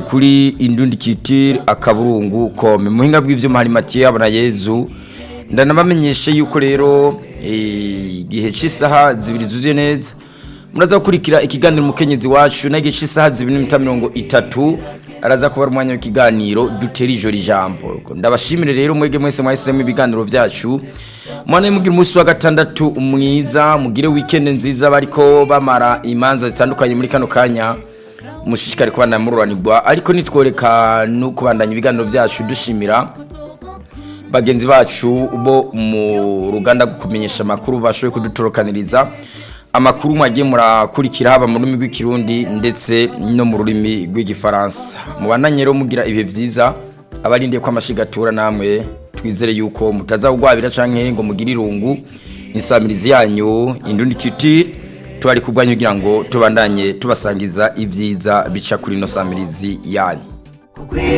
kuri indundi kitire akaburungu kome muhinga bw'ivyuma hari Mathieu abona Yezu ndanabamenyeshe yuko rero igihe cy'isaha zibiri zuzuye neza muraza gukurikira ikiganiro umukenyezi wacu na igihe cy'isaha zibiri n'iminota mirongo itatu araza kuba umwanya w'ikiganiro dutera ijoro ijambo ndabashimire rero mwege mwese mwahisemo ibiganiro byacu mwana mugira umunsi wa gatandatu mwiza mugire weekend nziza bariko bamara imanza zitandukanye muri kano kanya mushishikare kubandanya mururanirwa ariko nitworeka no kubandanya ibiganiro byacu dushimira bagenzi bacu bo mu ruganda rwo kumenyesha amakuru bashoboye kudutorokaniriza amakuru mwagiye murakurikira haba mu rurimi rw'ikirundi ndetse no mu rurimi rw'igifaransa mubandanye rero mugira ibihe byiza abarindiye ko amashigatura namwe twizere yuko mutazawugwabira canke ngo mugire irungu insamirizi yanyu indundi kitire tubari kurwanya kugira ngo tubandanye tubasangiza ibyiza bica kuri ino samirizi yanyu